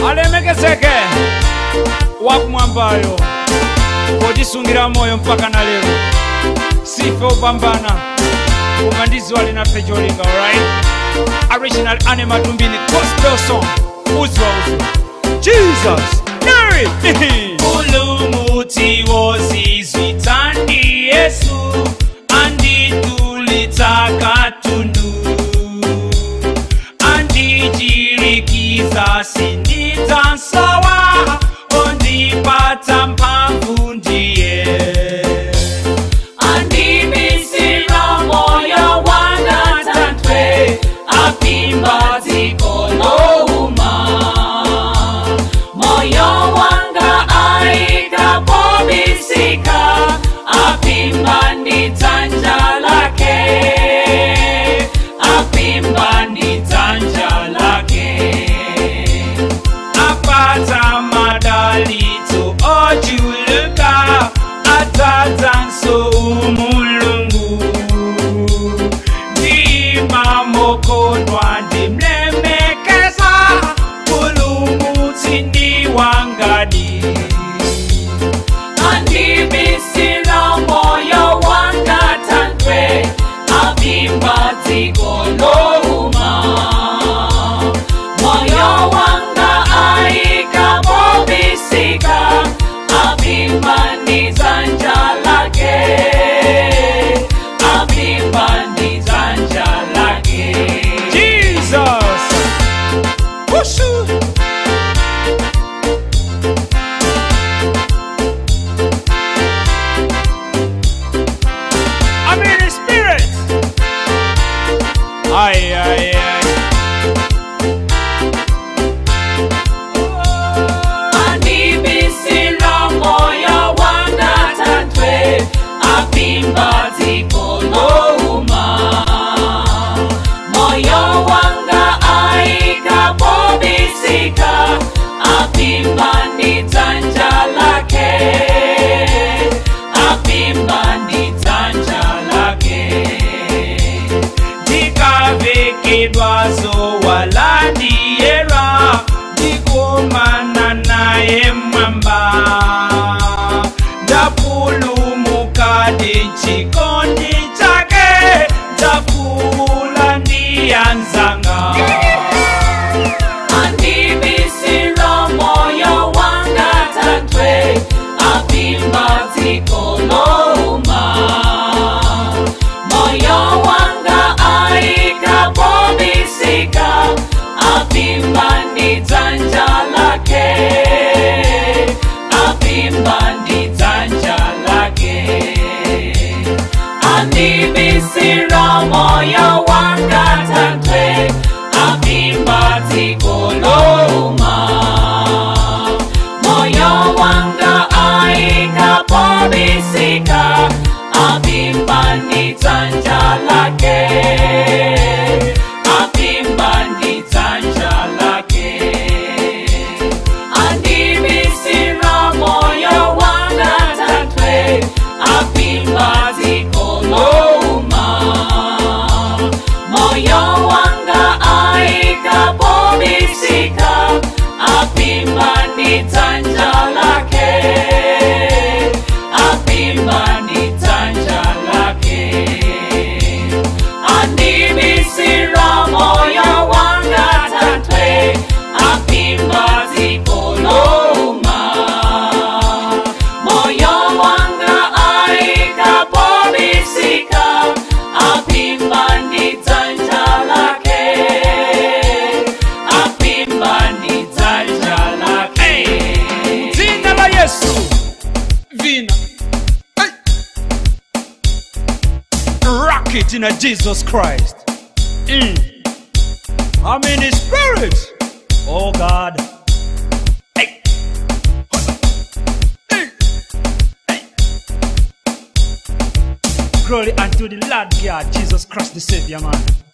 alemekezeke wakumwambayo potisungira moyo mpaka na lero sife upambana koma ndiziwa linafe cholinga alright original ane matumbini gospel song uziwa uziwa jesus Mary. Ulumuthi wozizwithandi Yesu anditulitsa katundu andijirikiza sindidzasowa ondipatsa mphamvu ndiye andibisira moyo wanga tantwe apimba dziko louma moyo wanga aikapobisika apimba ndi dzanja lake apimba ndi dzanja lake apata madalitso ochuluka adzadzanso umulungu ndima mokondwa ndimlemekeza pulumutsi ndi wangadi andibisira moyo wanga tantwe apimba dziko louma moyo wanga aikapobisika apimba ndi dzanja lake apimba ndi dzanja lake jesus Wushu. I'm in the spirit. Ay, ay, ay. andibisira moyo wanga tantwe apimba dziko louma moyo wanga aikapobisika apimba ndi dzanja lake apimba ndi dzanja lake ndikavekedwa zowalandiyera ndikumana naye mwamba ndapulumuka ndichikondi chake ndakula ndiyanzanga andibisira moyo wanga tantwe apimba dziko louma moyo wanga aikapobisika apimba ndi dzanja lake apimba ndi dzanja lake andibisira moyo wanga tantwe apimba dziko louma moyo wanga aikapobisika apimba ndi dzanja lake apimba ndi dzanja lake andibisira moyo wanga tantwe apimba dziko louma moyo wanga aikapobisika apimba ndi dzanja lake apimba ndi dzanja lake andibisira moyo wanga tantwe apimba dziko louma moyo wanga aikapobisika apimba ndi dzanja lake apimba ndi dzanja lake dzina la yesu vina Hey. rock it in a jesus christ Mm. i'm in the spirit oh god Hey. Hey. Hey. glory unto the lord god jesus christ the savior man